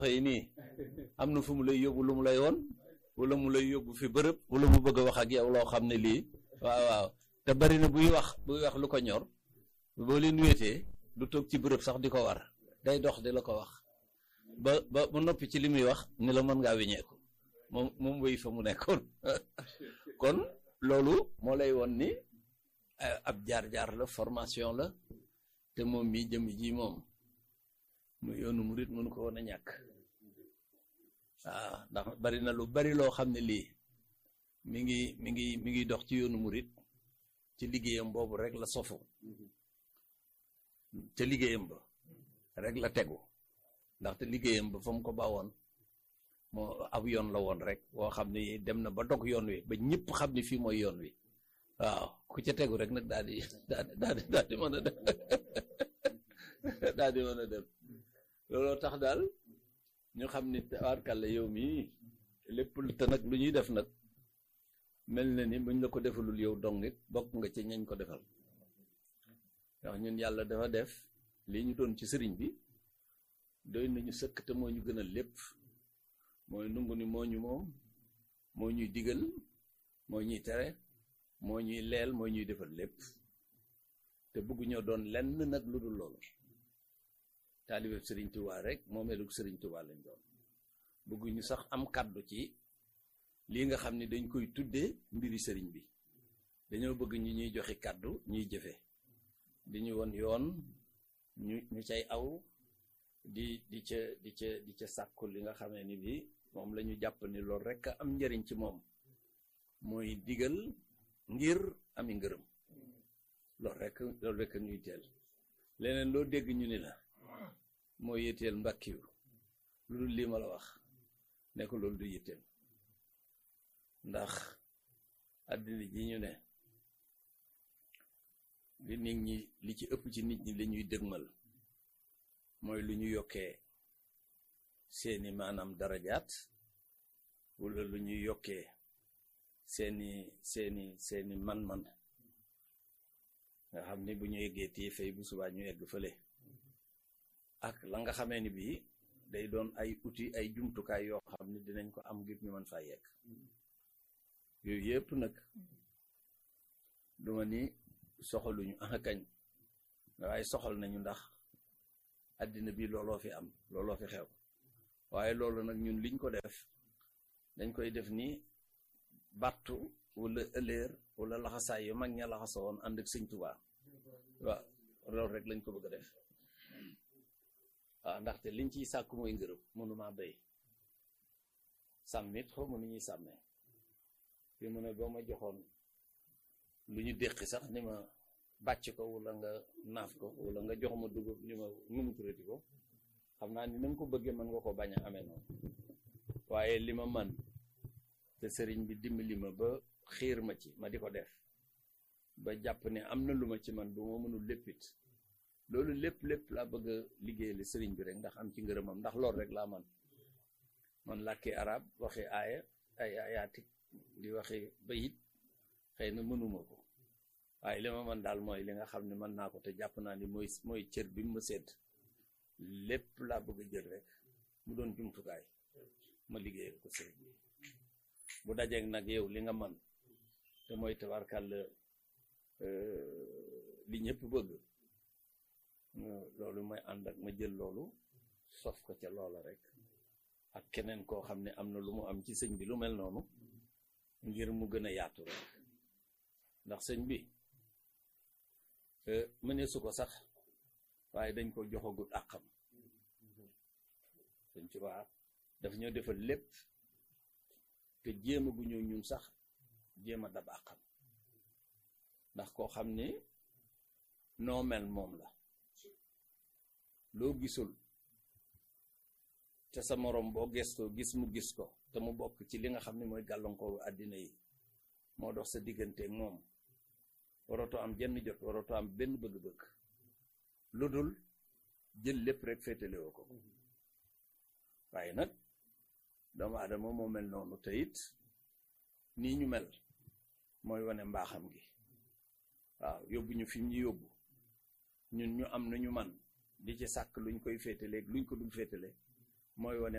xëy nii am na fu mu lay yóbbu lu mu lay woon wala mu lay yóbbu fi bërëb wala mu bëgg a wax ak yow loo xam ne lii waaw waaw te bari na buy wax buy wax lu ko ñor boo leen wéetee du toog ci bërëb sax di ko war day dox di la ko wax ba ba ba noppi ci li muy wax ni la mën ngaa weñeeku moom moom wéy fa mu nekkoon kon loolu moo lay won ni ab jaar-jaar la formation la te moom mi jëm ji moom mu yoonu murit mënu ko woon a ñàkk waaw ndax bari na lu bari loo xam ne lii mi ngi mi ngi mi ngi dox ci yoonu murit ci liggéeyam boobu rek la sofu ca liggéeyam ba rek la tegu ndaxte liggéeyam ba fa mu ko bawoon moo ab yoon la woon rek woo xam ne dem na ba dog yoon wi ba ñëpp xam ne fii mooy yoon wi waaw ku ca tegu rek nag daal di daal di daal di mën a dem daal di mën a dem looloo tax daal ñu xam ni tabaarkàlla yow mii lépp te nag lu ñuy def nag mel na ni buñ la ko defalul yow dong it bokk nga ci ñañ ko defal ndax ñun yàlla dafa def lii ñu doon ci sëriñ bi doy nañu sëkk te moo ñu gënal lépp mooy nungu ni moo ñu moom moo ñuy digal moo ñuy tere moo ñuy leel moo ñuy defal lépp te bëgguñoo doon lenn nag lu dul loolu taalibe sëriñ Tuubaa rek moo melug sëriñ Tuubaa lañ doon bëgguñu sax am kàddu ci lii nga xam ne dañ koy tuddee mbiri sëriñ bi dañoo bëgg ñu ñuy joxe kàddu ñuy jëfe di ñu won yoon ñu ñu cay aw di di ca di ca di ca sàkku li nga xamee ni bi moom la ñu jàpp ni loolu rek am njariñ ci moom mooy digal ngir ami ngërëm loolu rek loolu rek ñuy teel leneen loo dégg ñu ni la moo yitteel mbàkkiw lu dul lii ma la wax ne ko loolu du yitteel ndax àddina ji ñu ne li nit ñi li ci ëpp ci nit ñi li ñuy dëgmal mooy lu ñu yokkee seeni maanaam darajaat wala lu ñuy yokkee seeni seeni seeni man-man nga xam ni bu ñu eggee tii fay bu subaa ñu egg fële ak la nga xamee ni bii day doon ay outil ay jumtukaay yoo xam ni dinañ ko am ngir ñu mën faa yegg yooyu yëpp nag duma ni soxaluñu ah kañ waaye soxal nañu ndax àddina bi looloo fi am looloo fi xew waaye loolu nag ñun liñ ko def dañ koy def ni battu wala ëlleer wala laxasaay yu mag ña laxasoo woon ànd ak sëñ Tuubaa waaw loolu rek lañ ko bëgg a def waaw ndaxte liñ ciy sàkku mooy ngërëm mënuma béy sàmmit xaw ma nu ñuy sàmmee fi mu ne boo ma joxoon lu ñu déqi sax ni ma bàcc ko wala nga naaf ko wala nga jox ma dugub ni ma numuturati ko xam naa ni na nga ko bëggee mën nga ko bañ a amee noonu waaye li ma man te sëriñ bi dimbali ma ba xiir ma ci ma di ko def ba jàpp ne am na lu ma ci man bu ma mënul léppit loolu lépp lépp laa bëgg a liggéeyale sëriñ bi rek ndax am ci ngërëmam ndax loolu rek laa man man làkki arab waxi aaya ay ayaatik di waxi bayit xëy na mënuma ko waaye li ma man daal mooy li nga xam ne mën naa ko te jàpp naa ni mooy mooy cër bi mu ma sedd lépp laa bëgg a jël rek mu doon jumtukaay ma liggéeyal ko sëriñ bi bu dajeeg nag yow li nga man te mooy tabarkàll li ñëpp bëgg loolu may ànd ak ma jël loolu sof ko ca loola rek ak keneen koo xam ne am na lu mu am ci sëñ bi lu mel noonu ngir mu gën a yaatu rek ndax sëñ bi mënee su ko sax waaye dañ ko joxagut àqam sëñ ci waa daf ñoo defal lépp te jéem a gu ñëw ñun sax jéem a dab àqam ndax koo xam ni noo mel moom la loo gisul te sa moroom boo gestoo gis mu gis ko te mu bokk ci li nga xam ne mooy gàllankooru àddina yi moo dox sa digganteeg moom waratoo am jenn jot waratoo am benn bëgg-bëgg lu dul jël lépp rek féetalewoo ko waaye nag doomu aadama moo mel noonu te it nii ñu mel mooy wane mbaaxam gi waaw yóbbu ñu fi ñu yóbbu ñun ñu am na ñu man di ci sàkk luñ koy féetaleeg luñ ko dul féetale mooy wane